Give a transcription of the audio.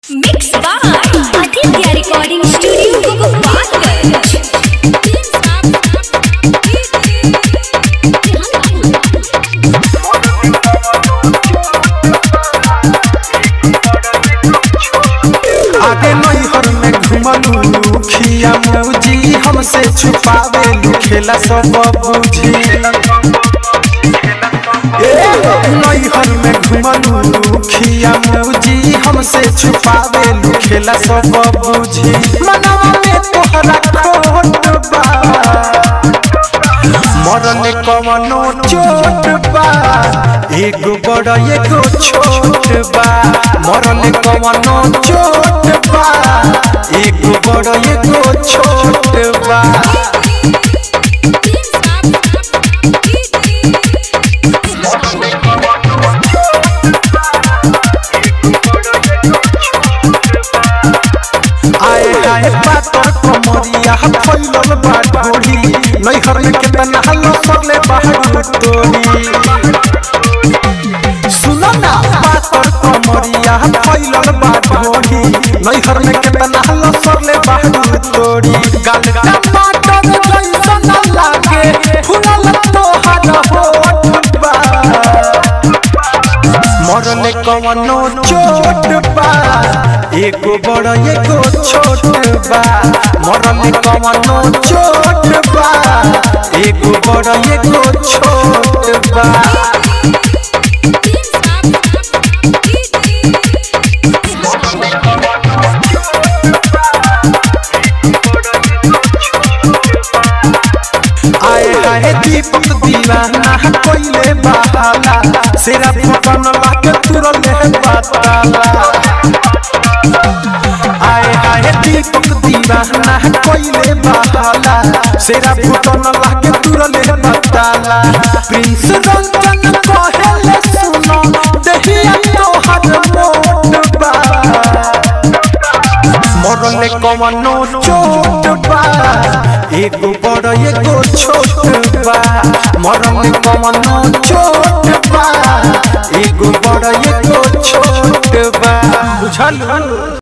Mix by Aditya Recording Studio, Gopalganj. आगे नैहर में घुमलू खिया मौजी हमसे छुपावे खेला सब बुझी नैहर में घुमलू खिया मौजी हमसे छुपावे खेला सब बुझी मनवा में तोहरा खोट बा मरने कवनो चोट बा एगो बड़ एगो छोट बा मरने कवनो चोट बा एगो बड़ एगो छोट बा आए आए पातर कमरिया फैलल बा ढोली नैहर में केतना हल्लो सरले बाहर तोरी सुनो ना पातर कमरिया फैलल बा ढोली नैहर में केतना हल्लो सरले बाहर तोरी गाल टमाटर जैसन लागे फुलल तोहर होठ बा मरने कवनो चोट बा एगो बड़ एगो छोट बा मरने कवनो चोट बा एगो बड़ एगो छोट बा आए आए दीपक दीवाना कोइले बहाला सेरा फटन लाके तुरले बाताला आए आए दीपक दीवाना कोइले बहाला सेरा फटन लाके तुरले बाताला प्रिंस रंजन कहेले सुनो देहिया तोहर मोट बा मरने कवनो चोट बा एगो बड़ एगो छोट बा मरने कवनो चोट बा एगो बड़ एगो छोट बा बुझल